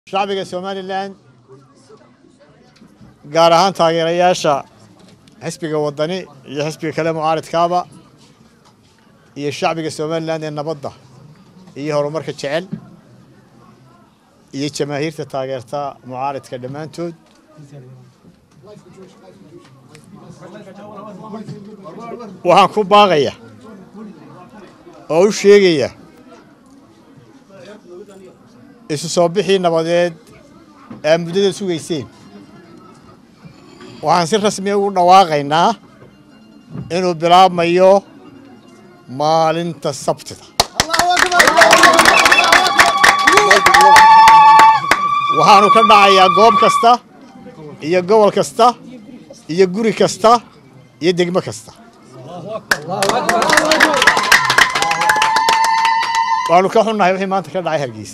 shacbiga somalilan gaar ahaan taageerayaasha xisbiga wadani iyo xisbiga kale mucaaridkaaba iyo shacbiga somalilan ee nabadda iyo horumarka jecel iyo jamaahiirta taageerta mucaaridka dhammaantood waxaan ku baaqaya oo u sheegaya isu soo bixii nabadeed ee muddada sugayseen waxaan si rasmiya ugu dhawaaqaynaa inuu bilaabmayo maalinta sabtida waxaanu ka dhacayaa goob kasta iyo gobol kasta iyo guri kasta iyo degmo kasta waanu ka xunnahay wixii maanta ka dhacay hargeysa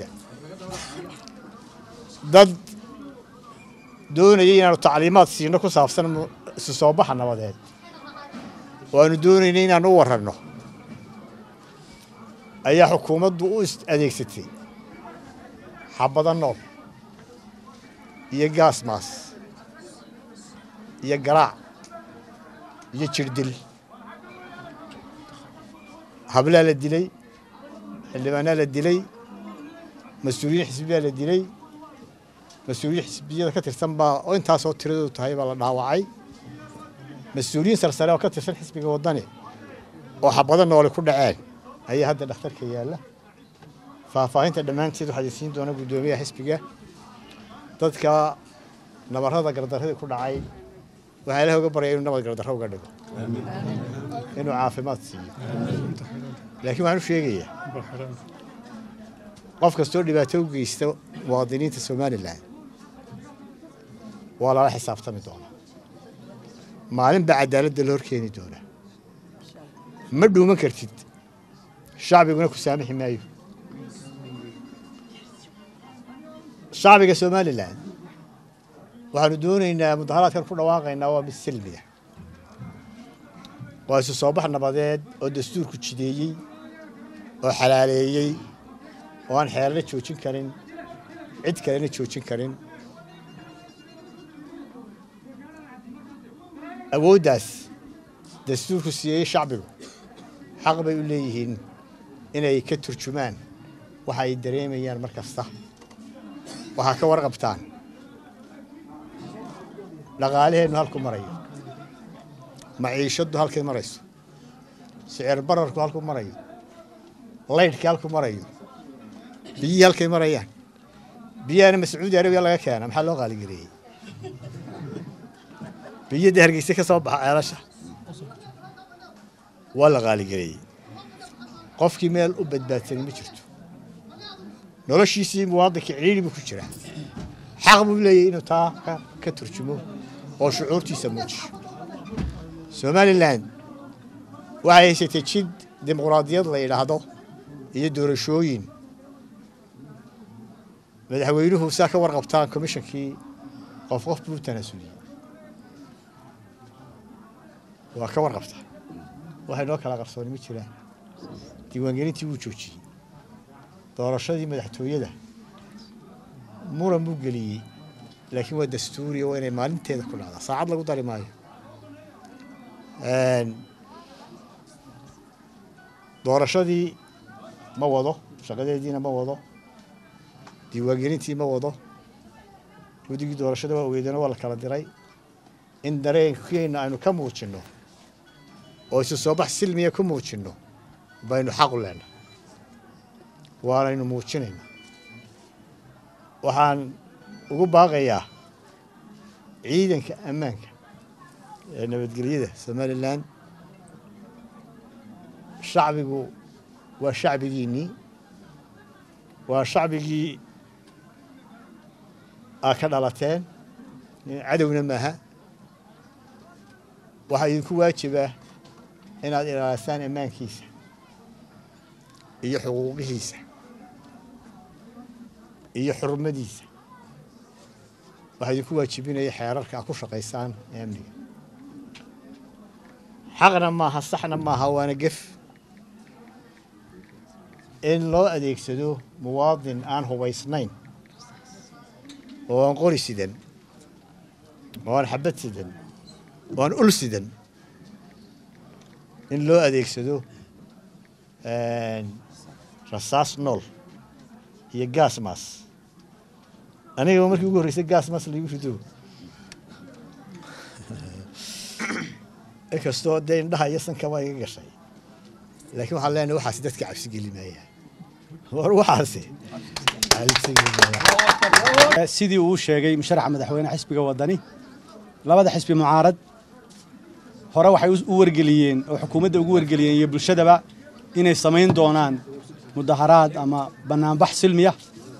dad doonayay inaanu tacliimaad siino ku saabsan isu soo baxa nabadeed waanu doonaynay inaanu u warranno ayaa xukuumaddu u adeegsatay xabado nool iyo gaasmaas iyo garaac iyo jirdil hablaa la dilay xildhibaanaa la dilay mas-uuliyiin xisbiyaa la dilay mas-uuliyiin xisbiyada ka tirsan baa oo intaasoo tiradoodu tahay baa la dhaawacay mas-uuliyiin sarsare oo ka tirsan xisbiga waddani oo xabado noole ku dhaceen ayaa hadda dhakhtarka yaalla faahfaahinta dhammaanteed waxaa isiin doona guddoomiyaha xisbiga dadka nabarrada gardarradii ku dhacay waxaa ilaah uga baryaya inuu nabad gardarro uga dhigo inuu caafimaad siiyo laakiin waxaan u sheegayaa qof kastoo dhibaato u geysta muwaadiniinta somalilan waa lala xisaabtami doonaa maalin baa cadaaladda la hor keeni doonaa ma dhuuman kartid shacbiguna ku saamixi maayo shacbiga somalilan waxaanu doonaynaa mudaharaadkan ku dhawaaqaynaa waa mid silmiya waa isu soo bax nabadeed oo dastuurku jideeyey oo xalaaleeyey oo aan xeelana joojin karin cid kalena joojin karin awooddaas dastuurku siiyey shacbigu xaq bay u leeyihiin inay ka turjumaan waxa ay dareemayaan mar kasta waxaa ka warqabtaan dhaqaalaheennu halku marayo maciishaddu halkay marayso sicir bararku halku marayo laydhkii halku marayo biyihii halkay marayaan biyahana mascuudi arabiya laga keena maxaa loo qaaligareeyey biyadda hargeysa ka soo baxa ceelasha waa la qaaligareeyey qofkii meel u badbaadsani ma jirto noloshiisii muwaadinka cidhiidhi buu ku jiraa xaq buu leeyahy inuu taa ka turjumo oo shucuurtiisa muujiyo somalilan waxay haysatay jid dimuqraadiyad la yidhaahdo iyo doorashooyin madaxweynuhu saa ka warqabtaan komishankii qof qof buu tanaasuliyey waa ka warqabtaa waxay noo kala qarsooni ma jiraan diiwaangelintii wuu joojiyey doorashadii madaxtooyada muran buu geliyey laakiin waa dastuuriya waa inay maalinteeda ku dhacdaa saacad lagu dari maayo doorashadii ma wado shaqadeediina ma wado diiwaangelintii ma wado guddigii doorashada waa weydana waa la kala diray in dareenkeenna aynu ka muujinno oo isu soo bax silmiya ku muujinno baynu xaqu leenahay waanaynu muujinaynaa waxaan ugu baaqayaa ciidanka ammaanka ee nabadgelyada somalilan shacbigu waa shacbigiinnii waa shacbigii aad ka dhalateen cadowna maaha waxaa idinku waajibaa inaad ilaalisaan ammaankiisa iyo xuquuqihiisa iyo xurmadiisa waxaa idinku waajibinaya xeerarka aad ku shaqaysaan ee amniga xaqna maaha saxna maaha waana gef in loo adeegsado muwaadin aan hubaysnayn oo aan qori sidan oo aan xabad sidan oo aan ul sidan in loo adeegsado rasaas nool iyo gaas maas anigaba markii ugu horreysay gaas maas laigu rido inkastoo dee indhaha iyo sankaba iga gashay laakiin waxaan leenahay waxaasi dadka cabsi geli maaya war waxaasi cabsi geli maaya sidii uu sheegay musharaxa madaxweyne xisbiga wadani labada xisbi mucaarad hore waxay u wargeliyeen oo xukuumadda ugu wargeliyeen iyo bulshadaba inay samayn doonaan mudaharaad ama bannaanbax silmiya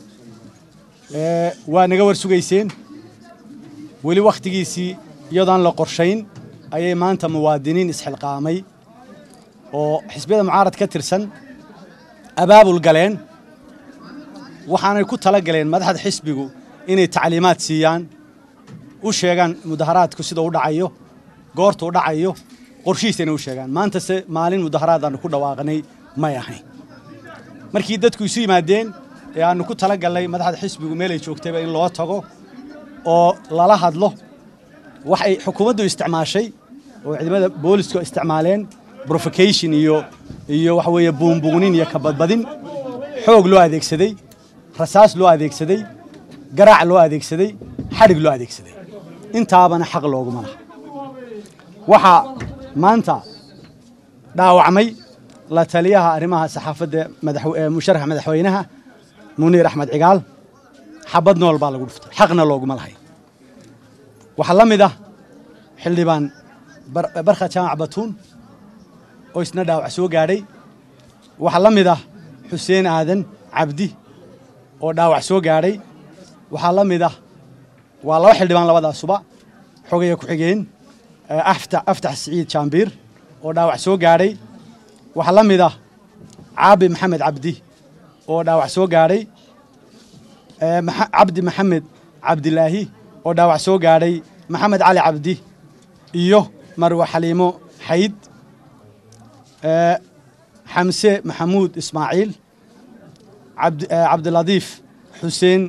waa naga war sugayseen weli wakhtigiisii iyadoon la qorshayn ayay maanta muwaadiniin isxilqaamay oo xisbiyada mucaarad ka tirsan abaabul galeen waxaanay ku tala galeen madaxda xisbigu inay tacliimaad siiyaan u sheegaan mudaharaadku sida u dhacayo goorta u dhacayo qorshihiisana u sheegaan maantase maalin mudaharaad aanu ku dhawaaqnay may ahayn markii dadku isu yimaadeen ee aanu ku tala galnay madaxda xisbigu meelay joogtayba in loo tago oo lala hadlo waxay xukuumaddu isticmaashay oo ciidamada boolisku isticmaaleen provocation iyo iyo waxa weeye buunbuunin iyo kabadbadin xoog loo adeegsaday rasaas loo adeegsaday garaac loo adeegsaday xadhig loo adeegsaday intaabana xaq looguma laha waxaa maanta dhaawacmay la taliyaha arrimaha saxaafadda musharaxa madaxweynaha muniir axmed cigaal xabad nool baa lagu dhuftay xaqna looguma lahay waxaa la mid ah xildhibaan barkha jaamac batuun oo isna dhaawac soo gaadhay waxaa la mid ah xuseen aadan cabdi oo dhaawac soo gaadhay waxaa la mid ah waa laba xildhibaan labadaasuba xogaya ku-xigeen aftax siciid jaambiir oo dhaawac soo gaadhay waxaa la mid ah caabi maxamed cabdi oo dhaawac soo gaadhay cabdi maxamed cabdilaahi oo dhaawac soo gaadhay maxamed cali cabdi iyo marwe xaliimo xayd xamse maxamuud ismaaciil cabdiladiif xuseen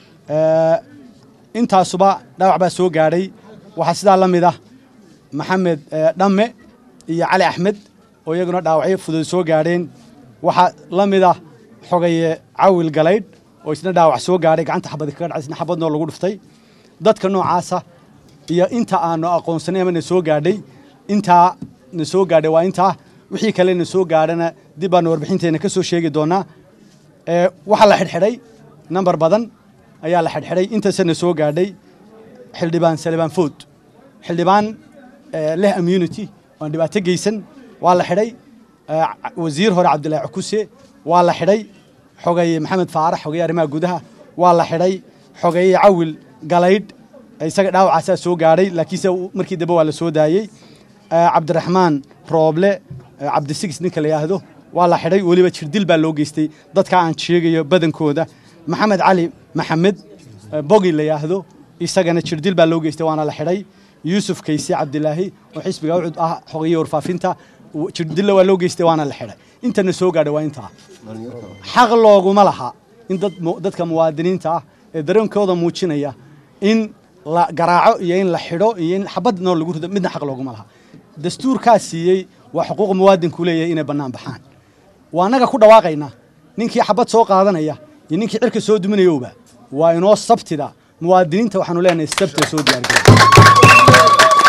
intaasuba dhaawac baa soo gaadhay waxaa sidaa la mid ah maxamed dhamme iyo cali axmed oo iyaguna dhaawacyo fudud soo gaadheen waxaa la mid ah xogaye cawil galaydh oo isna dhaawac soo gaadhay gacanta xabadi kaga dhacay isna xabadnoo lagu dhuftay dadka noocaasa iyo inta aanu aqoonsanay ama na soo gaadhay intaa na soo gaadhay waa intaa wixii kale na soo gaadhana dib baanu warbixinteena ka soo sheegi doonaa waxaa la xidhxidhay nambar badan ayaa la xidhxidhay intaase na soo gaadhay xildhibaan salibaan food xildhibaan leh immunity oan dhibaato geysan waa la xidhay wasiir hore cabdillaahi cukuse waa la xidhay xogeeye maxamed faarax xogeeye arrimaha gudaha waa la xidhay xogeeye cawil galaydh isaga dhaawacaasaa soo gaadhay laakiinse markii dambe waa la soo daayey cabdiraxmaan rooble cabdisigis ninka la yidhaahdo waa la xidhay weliba jirdil baa loo geystay dadka aan sheegayo badankooda maxamed cali maxamed bogi la yidhaahdo isagana jirdil baa loo geystay waana la xidhay yuusuf kayse cabdilaahi oo xisbiga ucud ah xogeeye warfaafinta jirdilla waa loo geystay waana la xidhay intana soo gaadhay waa intaa xaq looguma laha in dadka muwaadiniinta ah ee dareenkooda muujinaya in la garaaco iyo in la xidho iyo in xabad nool lagu rido midna xaq looguma laha dastuurkaa siiyey waa xuquuq muwaadinku leeyahay inay bannaan baxaan waa annaga ku dhawaaqayna ninkii xabad soo qaadanaya iyo ninkii cirka soo duminayowba waa inoo sabtida muwaadiniinta waxaanu leenahay sabtida soo diyaargarooba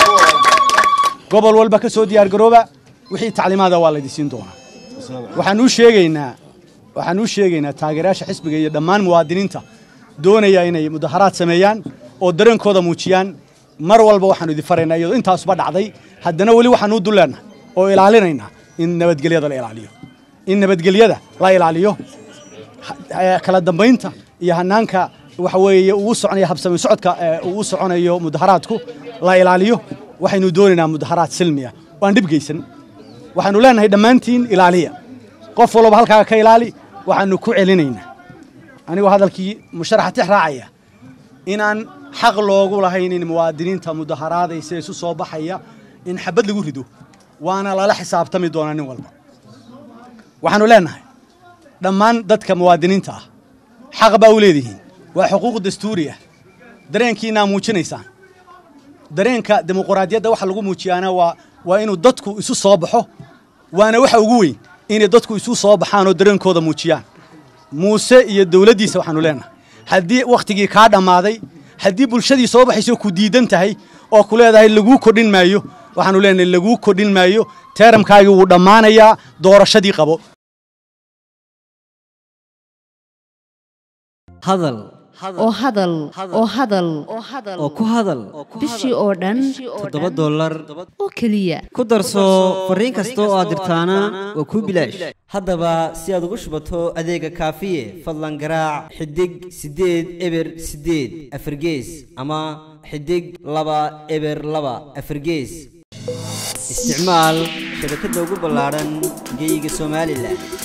gobol walba ka soo diyaargarooba wixii tacliimaada waa laydi siin doonaa waxaan u sheegaynaa waxaan u sheegaynaa taageerayaasha xisbiga iyo dhammaan muwaadiniinta doonaya inay mudaharaad sameeyaan oo dareenkooda muujiyaan mar walba waxaanu idin faraynaa iyadoo intaasuba dhacday haddana weli waxaanu u dulleennahay oo ilaalinaynaa in nabadgelyada la ilaaliyo in nabadgelyada la ilaaliyo kala dambaynta iyo hanaanka waxa weeye uu soconayo habsami socodka uu soconayo mudaharaadku la ilaaliyo waxaynu doonaynaa mudaharaad silmiya oo aan dhib geysan waxaanu leenahay dhammaantiin ilaaliya qof walba halkaaga ka ilaali waxaanu ku celinaynaa anigoo hadalkii musharaxa tix raacaya inaan xaq loogu lahayn in muwaadiniinta mudaharaadaysa isu soo baxaya in xabad lagu rido waana lala xisaabtami doonaa nin walba waxaanu leenahay dhammaan dadka muwaadiniinta ah xaq baa u leedihiin waa xuquuq dastuuri ah dareenkiinaa muujinaysaan dareenka dimuquraadiyadda waxa lagu muujiyaana waa waa inuu dadku isu soo baxo waana waxa ugu weyn inay dadku isu soo baxaan oo dareenkooda muujiyaan muuse iyo dowladdiisa waxaanu leenahay haddii wakhtigii kaa dhammaaday haddii bulshadii soo baxayso ku diidan tahay oo ku leedahay laguu kodhin maayo waxaanu leenahay laguu kodhin maayo teeramkaagii wuu dhammaanayaa doorashadii qabo hadal oo hadal oo hadal oo ku hadal bishii oo dhan toddoba dollar oo keliya ku darso fariin kasta oo aad dirtaana waa kuu bilaash haddaba si aad ugu shubato adeega kaafiye fadlan garaac xidig siddeed eber siddeed afargees ama xidig laba eber laba afargees isticmaal shabakadda ugu ballaadhan geeyiga somalilan